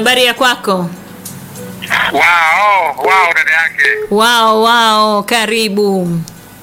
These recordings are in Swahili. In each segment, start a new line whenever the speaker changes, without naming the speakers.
habari ya kwako?
Wao, wao dada yake.
Wao wao, karibu.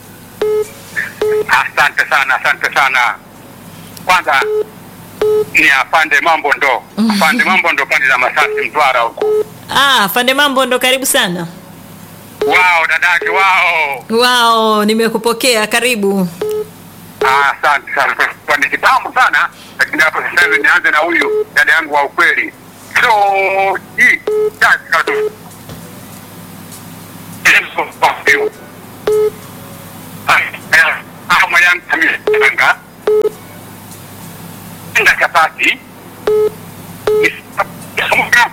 Asante sana, asante sana. Kwanza ni afande mambo ndo. Afande mambo ndo pande za Masasi Mtwara huko.
Ah, Fande Mambo ndo karibu sana.
Wao dada yake, wao.
Wao, nimekupokea, karibu.
Ah, asante sana. Kwa ni kitambo sana, lakini hapo sasa hivi nianze na huyu dada yangu wa ukweli. So, hii kazi katu. Ama yangu amesanga. Enda chapati. Isamuka.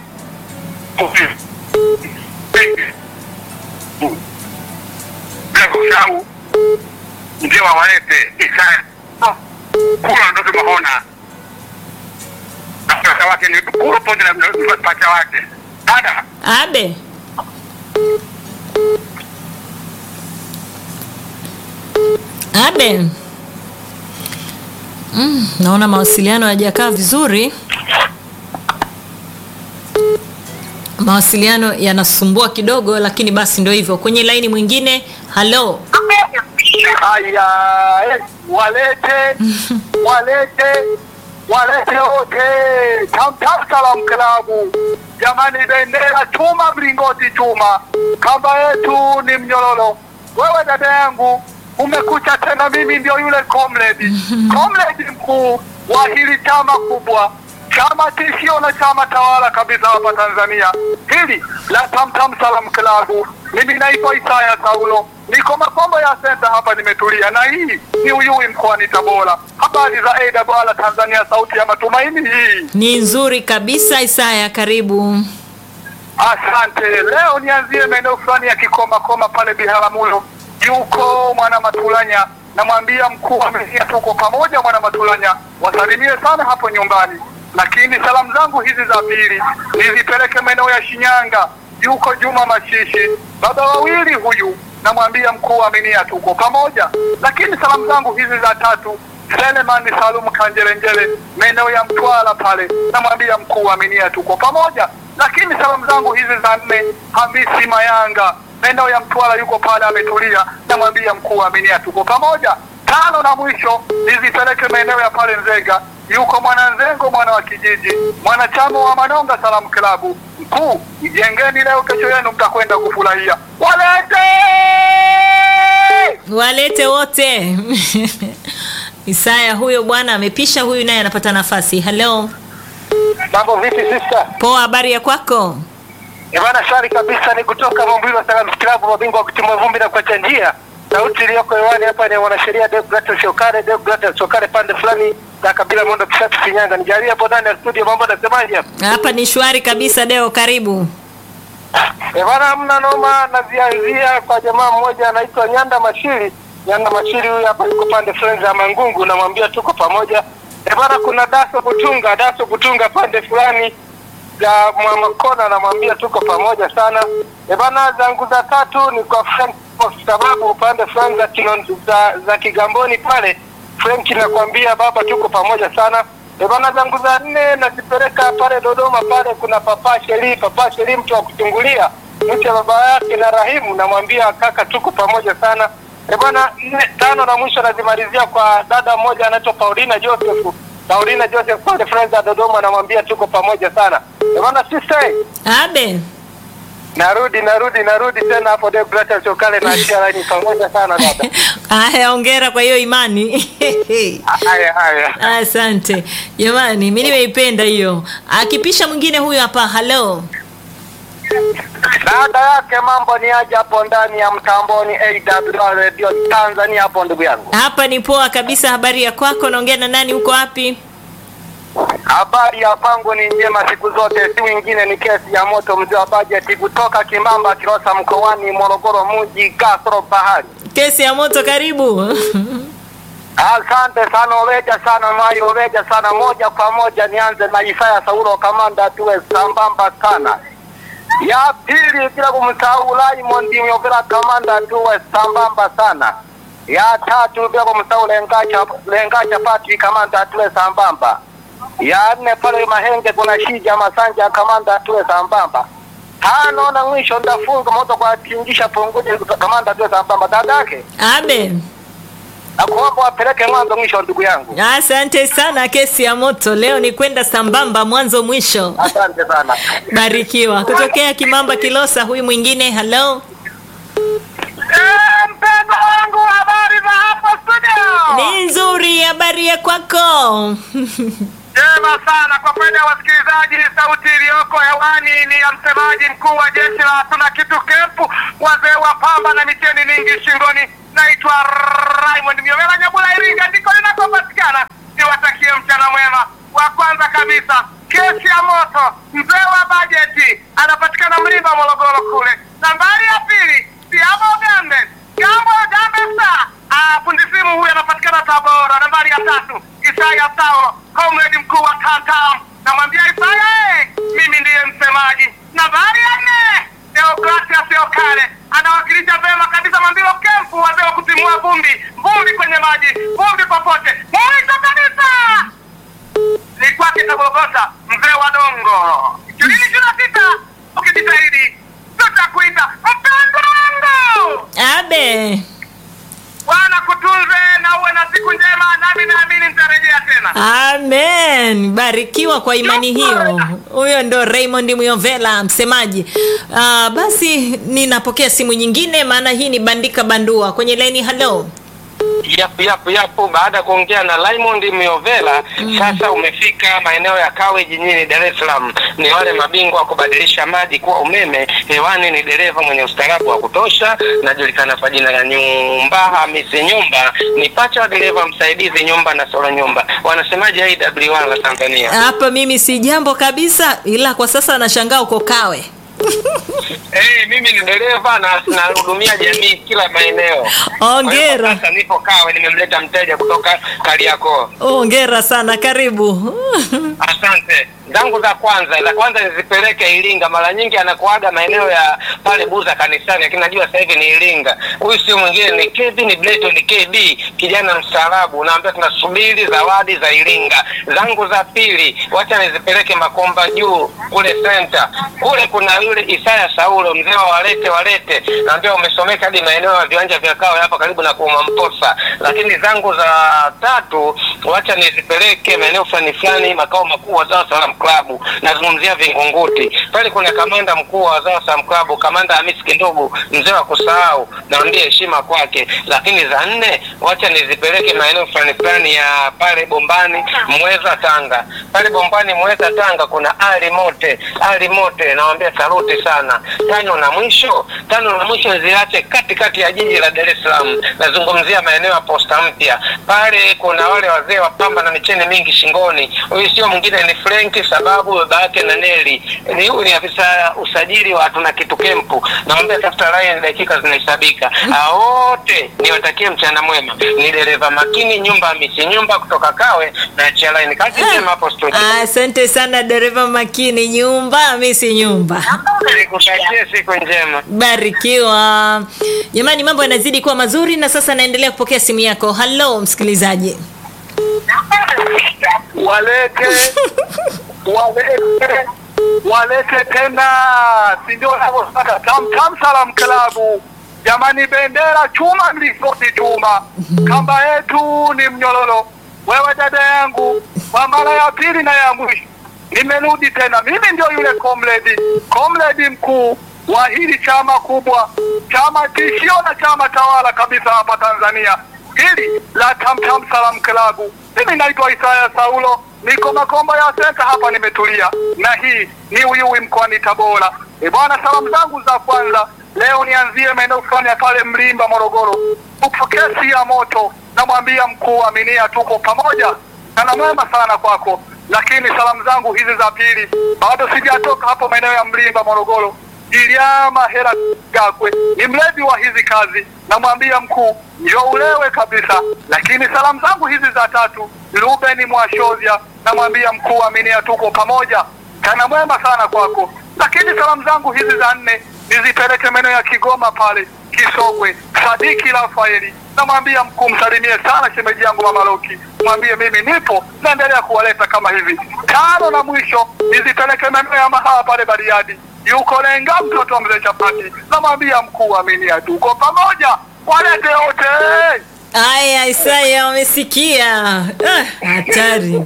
Bila kusahau ndio wawalete Isaya kula ndo tumeona na pacha wake ni kula pamoja na pacha wake dada
Abe. Abe. Mm, naona mawasiliano hayajakaa vizuri. Mawasiliano yanasumbua kidogo, lakini basi ndio hivyo. Kwenye laini mwingine, halo.
Haya, eh, walete walete walete wote Tamtam Salam Klabu. Jamani, bendera chuma, mlingoti chuma, kamba yetu ni mnyororo. Wewe dada yangu umekucha tena, mimi ndio yule comrade comrade mkuu wa hili chama kubwa chama tishio na chama tawala kabisa hapa Tanzania, hili la Tamtam Salam Klabu. Mimi naitwa Isaya Saulo, niko Makombo ya senta hapa, nimetulia na hii ni Uyui mkoani Tabora. Habari za AWR Tanzania, sauti ya matumaini hii.
Ni nzuri kabisa Isaya, karibu.
Asante. Leo nianzie maeneo fulani ya Kikoma Koma pale Biharamulo, yuko mwana Matulanya, namwambia mkuu amehia, tuko pamoja mwana Matulanya, wasalimie sana hapo nyumbani. Lakini salamu zangu hizi za pili nizipeleke maeneo ya Shinyanga, yuko Juma Mashishi, baba wawili huyu, namwambia mkuu aminia, tuko pamoja. Lakini salamu zangu hizi za tatu Selemani Salum Kanjelenjele, maeneo ya Mtwara pale, namwambia mkuu aminia, tuko pamoja. Lakini salamu zangu hizi za nne, Hamisi Mayanga, maeneo ya Mtwara, yuko pale ametulia, namwambia mkuu aminia, tuko pamoja. Tano na mwisho nizipeleke maeneo ya pale Nzega, yuko mwana Nzengo, mwana wa kijiji, mwanachama wa Manonga Salamu Klabu. Mkuu, jengeni leo, kesho yenu mtakwenda kufurahia. Walete
Walete wote. Isaya huyo bwana amepisha, huyu naye anapata nafasi. Halo.
mambo vipi sister?
Poa, habari ya kwako?
Bwana shari kabisa, ni kutoka Mombilo Salaam Club, mabingwa wa kutimua vumbi na kuacha njia. Sauti iliyoko hewani hapa ni mwanasheria Deogratias Shokare, Deogratias Shokare pande fulani za kabila Mondo Kisatu Shinyanga. Nijalie hapo ndani ya studio, mambo nasemaje hapa?
Hapa ni shwari kabisa. Deo, karibu.
Eh, bwana hamna noma, nazianzia kwa jamaa mmoja anaitwa Nyanda Mashiri. Nyanda Mashiri huyu hapa yuko pande fulani za Mangungu, namwambia tuko pamoja. Eh, bwana kuna Daso Kutunga, Daso Kutunga pande fulani za Mwamakona, namwambia tuko pamoja sana. Eh, bwana zangu za tatu ni kwa Frank kwa sababu upande fulani za, Kilon- za, za Kigamboni pale Frank nakwambia baba tuko pamoja sana. Eh, bwana zangu za nne nazipeleka pale Dodoma pale kuna papa Sheri, papa Sheri mtu wa kuchungulia mtu ya baba yake na Rahimu, namwambia kaka tuko pamoja sana. Eh, bwana nne tano na mwisho nazimalizia kwa dada mmoja anaitwa Paulina Joseph. Paulina Joseph pale friends za Dodoma, namwambia tuko pamoja sana. Eh, bwana sister
Abe.
Narudi, narudi, narudi tena hapo Deogratias Chokale na Ashia ni pamoja sana dada.
Haya, hongera kwa hiyo imani.
Haya haya.
Asante jamani, mi nimeipenda hiyo. Akipisha mwingine huyu hapa. Halo.
Dada yake mambo ni aje hapo ndani ya mtamboni AWR Radio Tanzania hapo ndugu yangu.
Hapa ni poa kabisa. Habari ya kwako? Naongea na nani? Uko wapi?
Habari ya pango ni njema siku zote, si wingine ni kesi ya moto mzee wa bajeti kutoka Kimamba Kilosa mkoani Morogoro mji Kasoro Bahari.
Kesi ya moto, karibu.
Asante sana Oveja sana Mayo Oveja sana, moja kwa moja nianze na Isaya Saulo kamanda, tuwe sambamba sana. Ya pili bila kumsahau Raymond Myovera kamanda, tuwe sambamba sana. Ya tatu bila kumsahau Lengacha Lengacha Patrick kamanda, tuwe sambamba. ya nne pale Mahenge kuna Shija Masanja kamanda tuwe sambamba. Tano na mwisho ndafunga moto kwa tingisha punguja kamanda tuwe sambamba. Dadake
Abe.
nakuomba wapeleke mwanzo mwisho ndugu yangu.
Asante sana kesi ya moto. Leo ni kwenda sambamba mwanzo mwisho.
Asante sana.
Barikiwa. Kutokea Kimamba Kilosa, huyu mwingine. Hello.
Mpendo wangu, habari za hapo studio?
Ni nzuri habari ya kwako.
Jema sana kwa kweli, wasikilizaji, sauti iliyoko hewani ni ya msemaji mkuu wa jeshi la hatuna kitu kempu, wazee wa pamba na micheni mingi shingoni. Naitwa Raymond Miovela Nyabula, Iringa ndiko linakopatikana. Niwatakie mchana mwema. Wa kwanza kabisa, kesi ya moto, mzee wa bajeti anapatikana Mlimba, Morogoro kule. Nambari ya pili, Siamo Gambe, Gambo Gambe Star Ah, fundi simu huyu anapatikana Tabora. Nambari ya tatu Isaya Saulo, comrade mkuu wa Tantam. Namwambia Isaya, eh, mimi ndiye msemaji. Nambari ya nne Deogratias Yokale anawakilisha vema kabisa Mambilo Kempu, wazee wa kutimua vumbi, vumbi kwenye maji, vumbi popote. Mwisho kabisa ni kwake Tabogota, mzee wa Dongo. ishirini ishirini na sita ukijitahidi tutakuita mpendo wangu.
Abe.
Bwana kutunze na uwe na siku njema, nami naamini nitarejea tena.
Amen. Barikiwa kwa imani hiyo. Huyo ndo Raymond Muyovela msemaji. Uh, basi ninapokea simu nyingine maana hii ni bandika bandua kwenye laini. Hello.
Yapu yapu yapu, baada ya kuongea na Raymond Miovela sasa umefika maeneo ya Kawe jijini Dar es Salaam. Ni wale mabingwa wa kubadilisha maji kuwa umeme. Hewani ni dereva mwenye ustaarabu wa kutosha, najulikana kwa jina la Nyumba Hamisi Nyumba, ni pacha wa dereva msaidizi Nyumba na Solo Nyumba. Wanasemaje AWR la Tanzania?
Hapa mimi si jambo kabisa, ila kwa sasa nashangaa uko Kawe.
Eh, mimi ni dereva na nahudumia jamii kila maeneo.
Hongera.
Kwa hiyo Sasa nipo Kawe, nimemleta mteja kutoka Kariakoo.
Hongera sana, karibu.
Asante. Zangu za kwanza, za kwanza nizipeleke Iringa. Mara nyingi anakuaga maeneo ya pale Buza kanisani, lakini najua sasa hivi ni Iringa. Huyu sio mwingine ni KB, ni Bleto, ni KB, kijana mstaarabu. Naambia tunasubiri zawadi za Iringa. Zangu za pili, wacha nizipeleke Makomba juu kule center. Kule kuna yule Isaya Saulo, mzee wa walete walete. Naambia umesomeka hadi maeneo ya viwanja vya Kawe hapa karibu na Kuuma Mposa. Lakini zangu za tatu, wacha nizipeleke maeneo fulani fulani, makao makuu wa Dar es Salaam Club. Nazungumzia Vingunguti. Pale kuna kamanda mkuu wa Dar es Salaam Club, kamanda Hamis Kindugu, mzee wa kusahau, naambia heshima kwake. Lakini za nne, wacha nizipeleke maeneo fulani fulani ya pale Bombani, Mweza, Tanga. Pale Bombani, Mweza, Tanga kuna Ali Mote, Ali Mote, nawaambia saluti sana. Tano na mwisho, tano na mwisho ziache katikati ya jiji la Dar es Salaam. Nazungumzia maeneo ya Posta Mpya. Pale kuna wale wazee wa pamba na micheni mingi shingoni. Huyu sio mwingine ni Frank sababu baba yake na Neli. Ni huyu ni afisa usajili wa tuna kitu kempu. Naomba tafuta line dakika zinahesabika. Hao wote niwatakie mchana mwema. Ni dereva makini nyumba misi nyumba kutoka Kawe na chia line. Kazi njema hapo studio.
Asante sana dereva makini, nyumba misi nyumba.
Nikutakie siku njema.
Barikiwa jamani, mambo yanazidi kuwa mazuri, na sasa naendelea kupokea simu yako. Halo msikilizaji.
walete walete walete tena, si ndio wanavyotaka tam tam salam klabu. Jamani, bendera chuma, mlingoti chuma, kamba yetu ni mnyororo. Wewe dada yangu, kwa mara ya pili na ya mwisho nimerudi tena. Mimi ndio yule comrade comrade mkuu wa hili chama kubwa, chama tishio na chama tawala kabisa hapa Tanzania, hili la Tamtam Salam Klabu. Mimi naitwa Isaya Saulo, niko Makomba ya senta hapa, nimetulia na hii ni Uyui mkoani Tabora. E bwana, salamu zangu za kwanza leo nianzie maeneo fulani ya pale Mlimba, Morogoro, upokesi ya moto. Namwambia mkuu wa minia, tuko pamoja sana, mwema sana kwako. Lakini salamu zangu hizi za pili, bado sijatoka hapo maeneo ya Mlimba, Morogoro. Iliama hela Gakwe ni mlezi wa hizi kazi, namwambia mkuu njo ulewe kabisa. Lakini salamu zangu hizi za tatu, Ruben Mwashozia, namwambia mkuu aminia, tuko pamoja, kana mwema sana kwako. Lakini salamu zangu hizi za nne nizipeleke maeneo ya Kigoma pale Kisogwe, Sadiki Rafaeli, namwambia mkuu, msalimie sana shemeji yangu Mama Loki, mwambie mimi nipo, naendelea kuwaleta kama hivi. Tano na mwisho nizipeleke maeneo ya mahawa pale Bariadi, yuko Lenga mtoto wa mzee Chapati, namwambia mkuu, aminia, tuko pamoja, walete wote.
Aya, Isaya wamesikia. Ah, Hatari.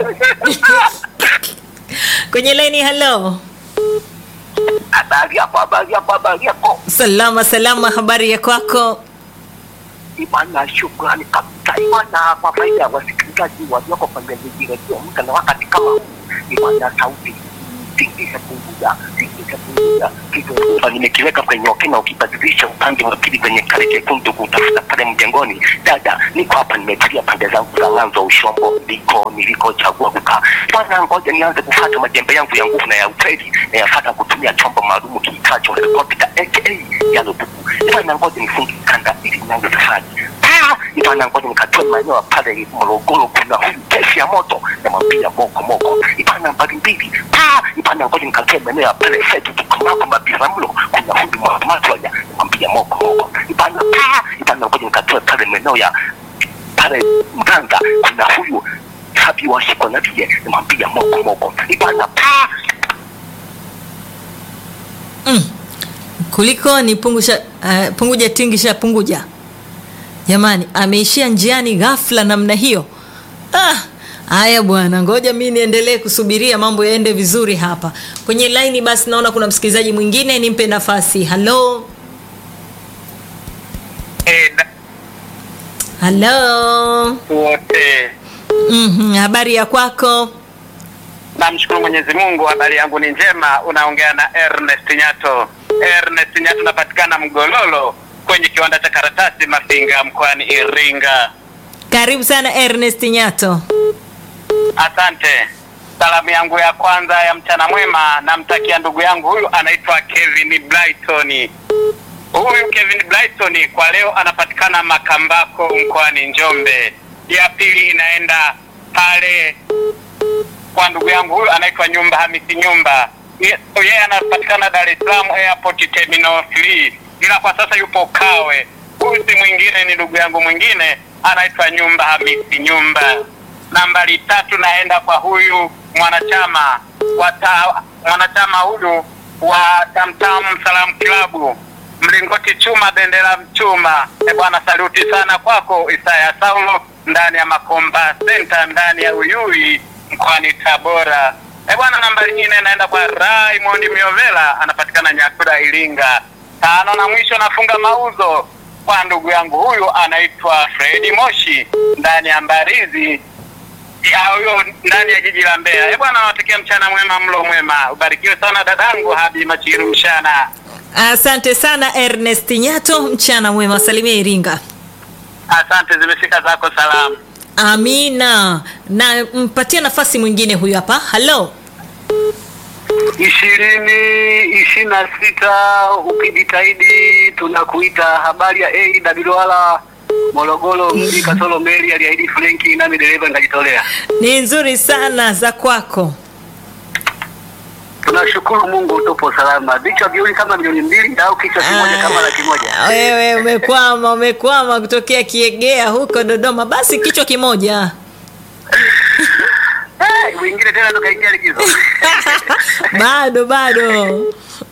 Kwenye laini, hello.
Habari yako, habari yako, habari yako.
Salama salama, habari ya kwako?
Imana, shukrani kabisa Imana, kwa faida ya wasikilizaji walioko kwenye redio muda na wakati kama huu. Imana, sauti tingisha punguza, tingisha punguza kitu nimekiweka kwenye okena, ukibadilisha upande wa pili kwenye kale chekundu kutafuta pale mjengoni. Dada, niko hapa nimetulia pande zangu za Ng'anzo Ushombo, ndiko nilikochagua kukaa. Bwana, ngoja nianze kufuata majembe yangu ya nguvu na ya ukweli, na yafuata kutumia chombo maalum kiitwacho helikopta aka yalo buku. Bwana, ngoja nifunge kanda ili nianze safari. Ah, Bwana, ngoja nikatoe maeneo ya pale Morogoro, kuna huyu kesi ya moto, namwambia moko moko. Bwana, mbali mbili. Ah, Bwana, ngoja nikatoe maeneo ya pale Setu tukamako Mabiramlo, kuna huyu Mwamatwanya, namwambia moko moko. Bwana, ah, Bwana, ngoja nikatoe pale maeneo ya pale Mganga, kuna huyu Sabi washikwa na vile, namwambia moko moko. Bwana, ah,
Mm. Kuliko ni pungusha, uh, punguja tingisha punguja. Jamani, ameishia njiani ghafla namna hiyo. Ah, haya bwana, ngoja mi niendelee kusubiria mambo yaende vizuri hapa kwenye laini. Basi naona kuna msikilizaji mwingine, nimpe nafasi. Halo,
Eh, da-
halo.
wote
Mhm, habari ya kwako?
namshukuru Mwenyezi Mungu, habari yangu ni njema. Unaongea na Ernest Nyato. Ernest Nyato, napatikana Mgololo kwenye kiwanda cha karatasi Mafinga mkoani Iringa.
Karibu sana Ernest Nyato.
Asante. Salamu yangu ya kwanza ya mchana mwema namtakia ndugu yangu huyu anaitwa Kevin Brighton. Huyu Kevin Brighton kwa leo anapatikana Makambako mkoani Njombe. Ya pili inaenda pale kwa ndugu yangu huyu anaitwa Nyumba Hamisi Nyumba. Ye- Yeye anapatikana Dar es Salaam Airport Terminal 3, ila kwa sasa yupo Kawe. Huyu si mwingine ni ndugu yangu mwingine anaitwa Nyumba Hamisi Nyumba. Nambari tatu naenda kwa huyu mwanachama wa ta, mwanachama huyu wa Tamtam Salam Klabu mlingoti chuma bendera chuma. E bwana, saluti sana kwako Isaya Saulo ndani ya Makomba Center ndani ya Uyui mkoani Tabora. E bwana, nambari nne naenda kwa Raymond Miovela anapatikana Nyakura Iringa. Tano na mwisho nafunga mauzo kwa ndugu yangu huyu anaitwa Fredi Moshi ndani ya Mbarizi ya huyo ndani ya jiji la Mbeya. Eh bwana, nawatakia mchana mwema, mlo mwema, ubarikiwe sana dadangu Habi Machiru mchana.
Asante sana Ernest Nyato, mchana mwema, salimia Iringa.
Asante, zimefika zako salamu.
Amina, na mpatie nafasi mwingine huyu hapa. Halo,
ishirini ishirini na sita ukijitahidi tunakuita. Habari ya AWR Morogoro mji Kasolo Meli aliahidi Frenki nami dereva nikajitolea.
ni nzuri sana za kwako.
Tunashukuru Mungu tupo salama. Vichwa viwili kama milioni mbili au kichwa kimoja kama laki moja.
Ah, Wewe umekwama, umekwama kutokea Kiegea huko Dodoma, basi kichwa kimoja.
Eh, wengine tena ndo kaingia likizo.
bado bado.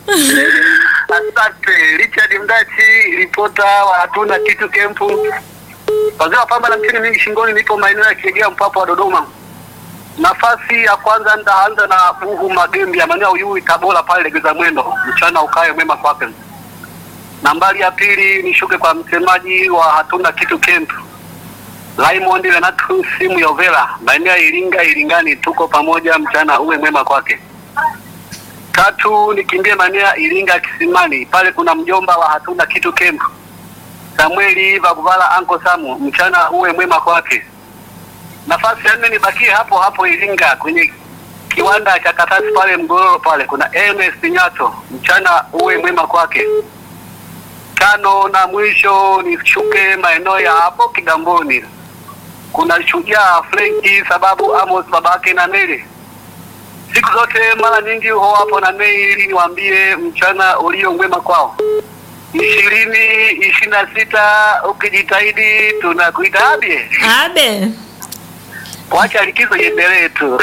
Asante Richard Mdachi, ripota wa hatuna kitu kempu. Wazee wa pamba na mcheni mingi shingoni, nipo maeneo ya Kiegea mpapa wa Dodoma. Nafasi ya kwanza nitaanza na Buhu Magembi ya maeneo ya Uyui Tabora pale Legeza Mwendo, mchana ukae mwema kwake. Nambari ya pili nishuke kwa msemaji wa hatuna kitu camp Raymond Renatus simu Yovela maeneo ya Iringa Iringani, tuko pamoja, mchana uwe mwema kwake. Tatu nikimbie maeneo ya Iringa Kisimani, pale kuna mjomba wa hatuna kitu camp Samueli Vaguvala Anko Samu, mchana uwe mwema kwake. Nafasi ya nne nibakie hapo hapo Iringa kwenye kiwanda cha Katasi pale Mgororo pale kuna Ernest Nyato, mchana uwe mwema kwake. Tano na mwisho nishuke maeneo ya hapo Kigamboni, kuna shujaa Frenki sababu Amos babake na Neli siku zote mara nyingi huwa hapo na Nei ili niwaambie mchana ulio mwema kwao. ishirini ishirini na sita ukijitahidi tunakuita abie
Abe.
wacha likizo iendelee tu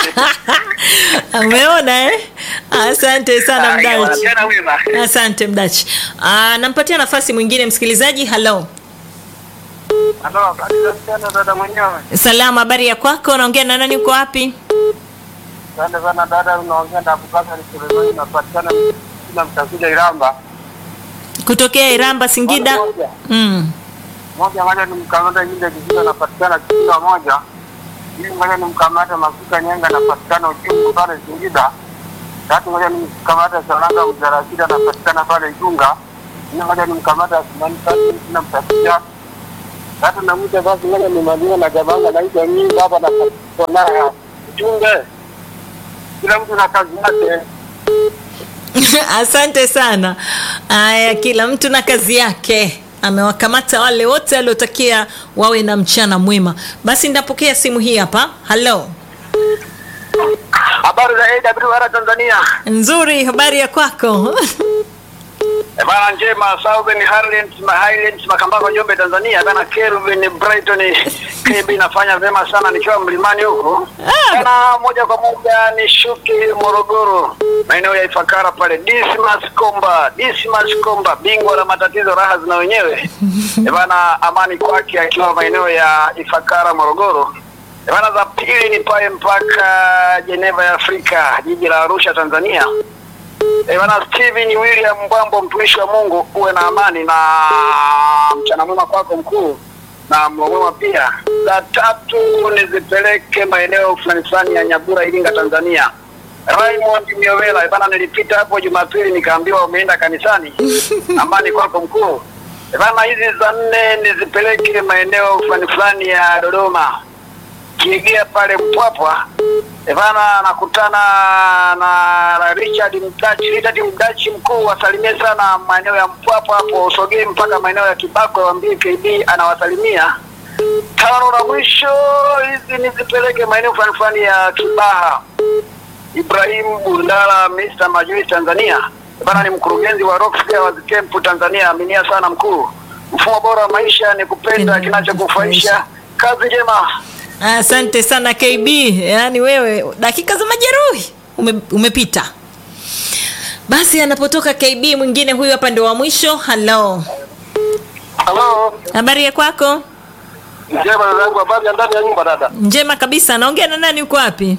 Umeona eh? Asante sana Mdachi.
Jana wema
Asante Mdachi. Ah, nampatia nafasi mwingine msikilizaji. Hello.
Halo, asante dada mwenyewe.
Salama, habari ya kwako? Unaongea na nani? Uko wapi?
Asante sana dada, unaongea na Abubakar Sulemani, unapatikana kila mtakuja Iramba.
Kutokea Iramba, Singida.
Moja.
Mm.
Moja moja ni mkamata nyinda kijiji anapatikana kila moja. Ili moja ni mkamata mafuta nyenga anapatikana uchungu pale Singida. Tatu moja ni mkamata Saranga Mjarasida anapatikana pale Igunga. Nne moja ni mkamata Asmani Tatu kila mtakuja. Tatu na mwisho basi moja ni Madina na Jabanga naitwa mimi baba na Konara ya Uchunge. Kila mtu na kazi yake.
Asante sana. Aya, kila mtu na kazi yake. Amewakamata wale wote aliotakia wawe na mchana mwema. Basi ndapokea simu hii hapa. Hello.
Habari za AWR Tanzania.
Nzuri, habari ya kwako?
Eh, Bana njema Southern Highlands, ma Highlands Makambako Njombe Tanzania. Bana Kelvin Brighton KB nafanya vyema sana nikiwa mlimani huko.
Ah.
Bana moja kwa moja ni shuki Morogoro. Maeneo ya Ifakara pale Dismas Komba, Dismas Komba bingwa la matatizo raha zina wenyewe. Eh, Bana amani kwake akiwa maeneo ya Ifakara Morogoro. Eh, Bana za pili ni pale mpaka Geneva ya Afrika, jiji la Arusha Tanzania. Eh, bwana Steven William Mbwambo, mtumishi wa Mungu, uwe na amani na mchana mwema kwako mkuu na mlo mwema pia. La tatu nizipeleke maeneo fulani fulani ya Nyabura, Iringa, Tanzania. Raymond Miovela, eh, bana, nilipita hapo Jumapili nikaambiwa umeenda kanisani. Amani kwako mkuu. Eh, bana, hizi za nne nizipeleke maeneo fulani fulani ya Dodoma kiegea pale Mpwapwa Evana anakutana na, na Richard Mdachi. Richard Mdachi mkuu, wasalimie sana maeneo ya Mpwapwa hapo, usogee mpaka maeneo ya Kibako, waambie KB anawasalimia. Tano na mwisho, hizi nizipeleke maeneo fulani fulani ya Kibaha. Ibrahim Bundala, Mr. Majui Tanzania. Bana ni mkurugenzi wa Rockfare Camp Tanzania. Aminia sana mkuu. Mfumo bora wa maisha ni kupenda kinachokufaisha. Kazi njema.
Asante sana KB. Yaani wewe dakika za majeruhi ume, umepita. Basi anapotoka KB mwingine huyu hapa ndio wa mwisho. Hello.
Halo.
Habari ya kwako?
Njema dada yangu, habari ya ndani ya nyumba dada.
Njema kabisa. Naongea na nani uko wapi?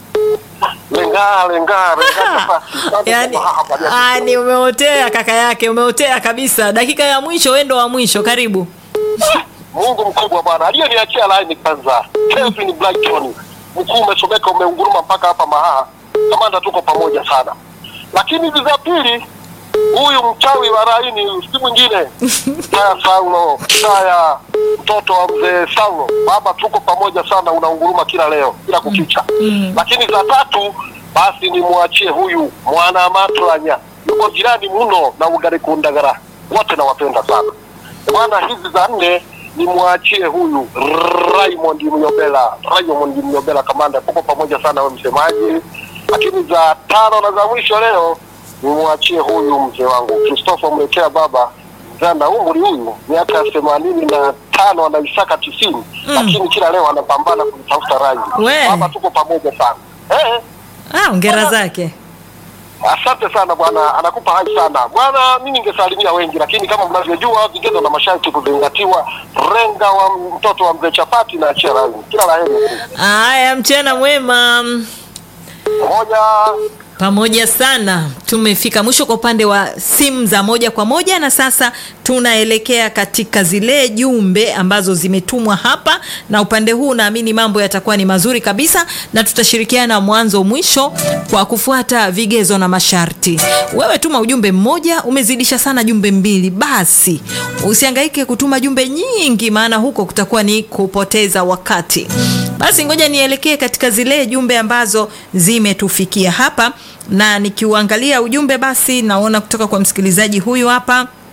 Lenga lenga lenga.
Yaani ani umeotea kaka yake, umeotea kabisa. Dakika ya mwisho wewe ndo wa mwisho. Karibu.
Mungu mkubwa bwana, aliyeniachia line kwanza. Kelvin Brighton, mkuu umesomeka, umeunguruma mpaka hapa Mahaha. Kamanda, tuko pamoja sana. Lakini hizi za pili, huyu mchawi wa raini si mwingine Saya Saulo, Saya mtoto wa mzee Saulo. Baba, tuko pamoja sana, unaunguruma kila leo, kila kukicha. Lakini za tatu, basi nimwachie huyu mwana Matranya, yuko jirani mno na Ugari Kundagara, wote nawapenda sana bwana. Hizi za nne nimwachie huyu Raymond Mnyobela, Raymond Mnyobela, kamanda, tuko pamoja sana, we msemaji. Lakini za tano na za mwisho leo nimwachie huyu mzee wangu Christopher Mlekea, baba mzana umri huyu miaka themanini na tano anaisaka tisini lakini kila leo anapambana kutafuta rangi.
We.
Baba, tuko pamoja sana eh.
Ah, ongera zake.
Asante sana bwana, anakupa hai sana bwana. Mi ningesalimia wengi, lakini kama mnavyojua vigezo na masharti kuzingatiwa. Renga wa mtoto wa mzee Chapati na achia rangi. Kila la heri
Haya, mchana mwema.
moja.
Pamoja sana, tumefika mwisho kwa upande wa simu za moja kwa moja, na sasa tunaelekea katika zile jumbe ambazo zimetumwa hapa, na upande huu naamini mambo yatakuwa ni mazuri kabisa, na tutashirikiana mwanzo mwisho kwa kufuata vigezo na masharti. Wewe tuma ujumbe mmoja, umezidisha sana jumbe mbili, basi usihangaike kutuma jumbe nyingi, maana huko kutakuwa ni kupoteza wakati. Basi ngoja nielekee katika zile jumbe ambazo zimetufikia hapa, na nikiuangalia ujumbe basi naona kutoka kwa msikilizaji huyu hapa